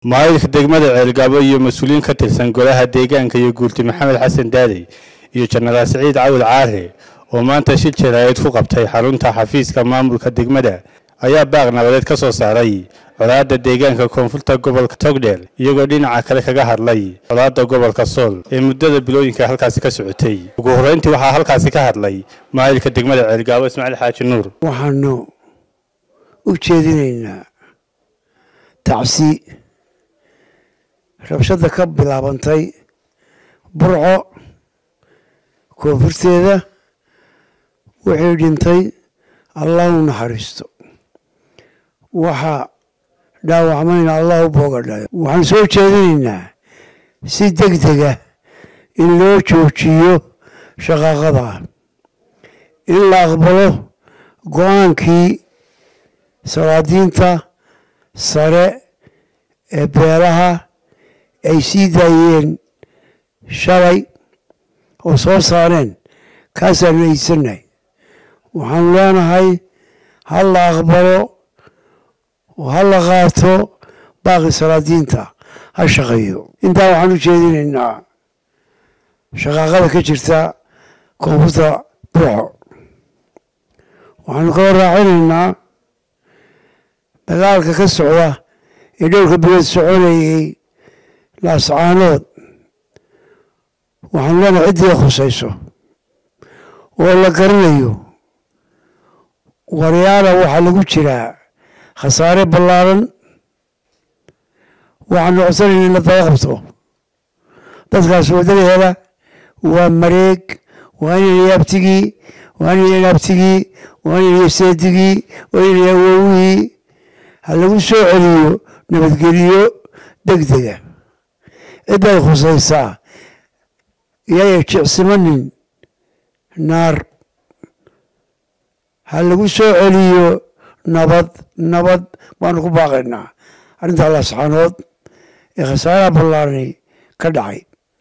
maayilka degmada ceelgaabo iyo mas-uuliyiin ka tirsan golaha deegaanka iyo guurti maxamed xasan daadey iyo jenaraal siciid cawil caare oo maanta shil jaraa'id ku qabtay xarunta xafiiska maamulka degmada ayaa baaq nabadeed ka soo saaray colaadda deegaanka koonfurta gobolka togdheer iyagoo dhinaca kale kaga hadlay colaadda gobolka sool ee muddada bilooyinka halkaasi ka socotay ugu horreyntii waxaa halkaasi ka hadlay maayilka degmada ceelgaabo ismaaciil xaaji nuur waxaanu u jeedinaynaa tacsi rabshadda ka bilaabantay burco koonfurteeda wixii dhintay allah u naxariisto waxaa dhaawacmayna allah u boogadhayo waxaan soo jeedinaynaa si deg dega in loo joojiyo shaqaaqada in la aqbalo go-aankii salaadiinta sare ee beelaha ay sii daayeen shalay oo soo saareen kaasaanu aysannahay waxaanu leenahay ha la aqbalo oo ha la qaato baaqi salaadiinta ha shaqeeyo intaa waxaan u jeedinaynaa shaqaaqada ka jirta koonfurta burco waxaanu kala raacinaynaa dagaalka ka socda ee dhowrka bilood soconayay laascaanood waxaanu leenahay ciddii khusayso oo la garanayo waryaala waxaa lagu jiraa khasaare ballaaran waxaanu codsanayna in la daba qabto dadkaas wadadaheeda waa mareeg waa inay abtigii waa inay abtigii waa inay seedigii waa inay awowihii ha lagu soo celiyo nabadgeliyo deg dega cidday khusaysaa iyaya jicsimanin naar ha lagu soo celiyo nabad nabad baanu ku baaqaynaa arrinta laasxaanood ee khasaaraha ballaarani ka dhacay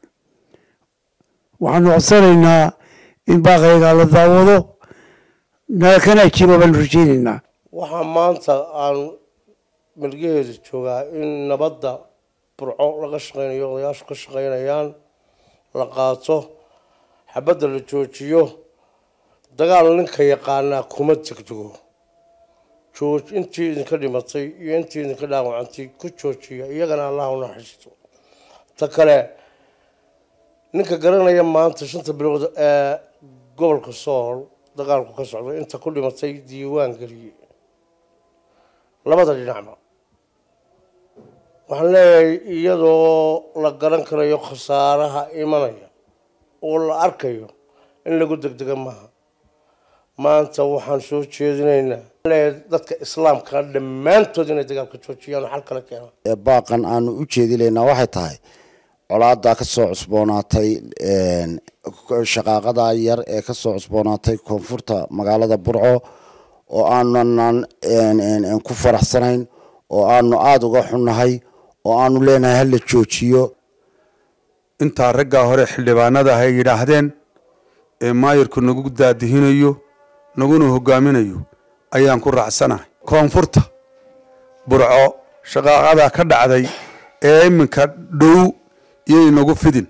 waxaanu codsanaynaa in baaqaygaa la daawado kana ajiiba baanu rajaynaynaa waxaa maanta aan milgaheedu joogaa in nabadda burco laga shaqeynayo odayaashu ka shaqeynayaan la qaato xabadda la joojiyo dagaal ninka yaqaanaa kuma degdego jooj intii idinka dhimatay iyo intii idinka dhaawacantay ku joojiya iyagana allah u naxariisto ta kale ninka garanaya maanta shanta bilood ee gobolka sool dagaalku ka socday inta ku dhimatay diiwaan geliye labada dhinacba waxaan leeyahay iyadoo la garan karayo khasaaraha imanaya oo la arkayo in lagu degdega maaha maanta waxaan soo jeedinaynaa dadka islaamka dhammaantood inay dagaalka joojiyaan oo xal kale keenaan baaqan aanu u jeedilaynaa waxay tahay colaada ka soo cusboonaatay shaqaaqada yar ee ka soo cusboonaatay koonfurta magaalada burco oo aanan ku faraxsanayn oo aanu aada uga xunnahay oo aanu leenahay hala joojiyo intaa raggaa hore xildhibaanada ay yidhaahdeen ee maayirku nagu daadihinayo naguna hogaaminayo ayaan ku raacsanahay koonfurta burco shaqaaqada ka dhacday ee iminka dhow iyo inagu fidin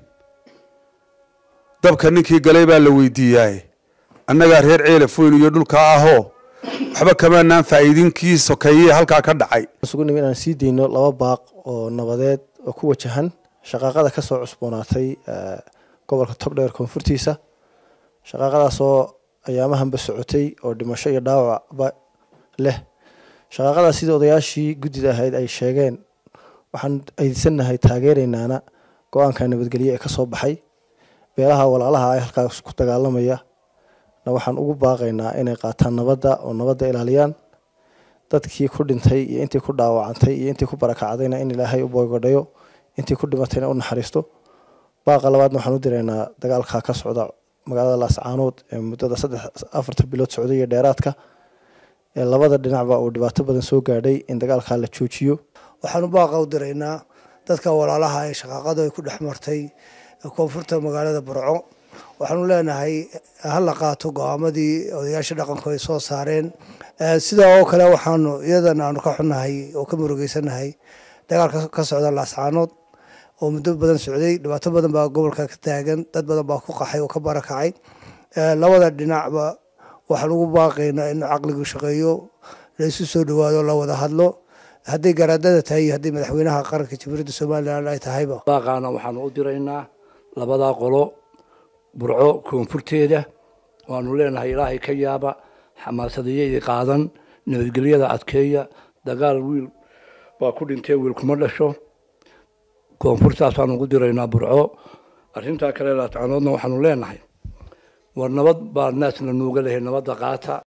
dabka ninkii galay baa la weydiiyaaye annagaa reer ceelafoyn iyo dhulka ahoo waxba kamaanaan faa'iidinkii sokeeyey halkaa ka dhacay isugu nimi inaan sii dayno laba baaq oo nabadeed oo ku wajahan shaqaaqada ka soo cusboonaatay gobolka togdheer koonfurtiisa shaqaaqadaasoo ayaamahanba socotay oo dhimasho iyo dhaawacba leh shaqaaqadaas sidii odayaashii guddida ahayd ay sheegeen waxaan aydsannahay taageeraynaana go-aanka nabadgelye ee ka soo baxay beelaha walaalaha ay halkaas ku dagaalamaya na waxaan ugu baaqaynaa inay qaataan nabadda oo nabadda ilaaliyaan dadkii ku dhintay iyo intii ku dhaawacantay iyo intii ku barakacdayna in ilaahay u boogodhayo intii ku dhimatayna u naxariisto baaqa labaadna waxaan u diraynaa dagaalka ka socda magaalada laascaanood ee muddada saddex afarta bilood socday iyo dheeraadka ee labada dhinacba uu dhibaato badan soo gaadhay in dagaalkaa la joojiyo waxaanu baaqa u diraynaa dadka walaalaha ee shaqaaqadu ay ku dhex martay koonfurta magaalada burco waxaanu leenahay ha la qaato go-aamadii odayaasha dhaqanku ay soo saareen sidaa oo kale waxaanu iyadan aanu ka xunnahay oo ka murugeysanahay dagaalka ka socda laascaanood oo muddo badan socday dhibaato badan baa gobolka ka taagan dad badan baa ku qaxay oo ka barakacay labada dhinacba waxaa lagu baaqaynaa in caqligu shaqeeyo la isu soo dhawaado la wada hadlo hadday garaadada tahay iyo hadday madaxweynaha qaranka jamhuuriyadda somalilan ay tahayba baaqaana waxaanu u diraynaa labadaa qolo burco koonfurteeda waanu leenahay ilaahay ka yaaba xamaasadayadii qaadan nabadgelyada adkeeya dagaal wiil baa ku dhintee wiil kuma dhasho koonfurtaasaanu ugu diraynaa burco arrintaa kale laatacanoodna waxaanu leenahay war nabad baa naasna nuuga lehay nabadda qaata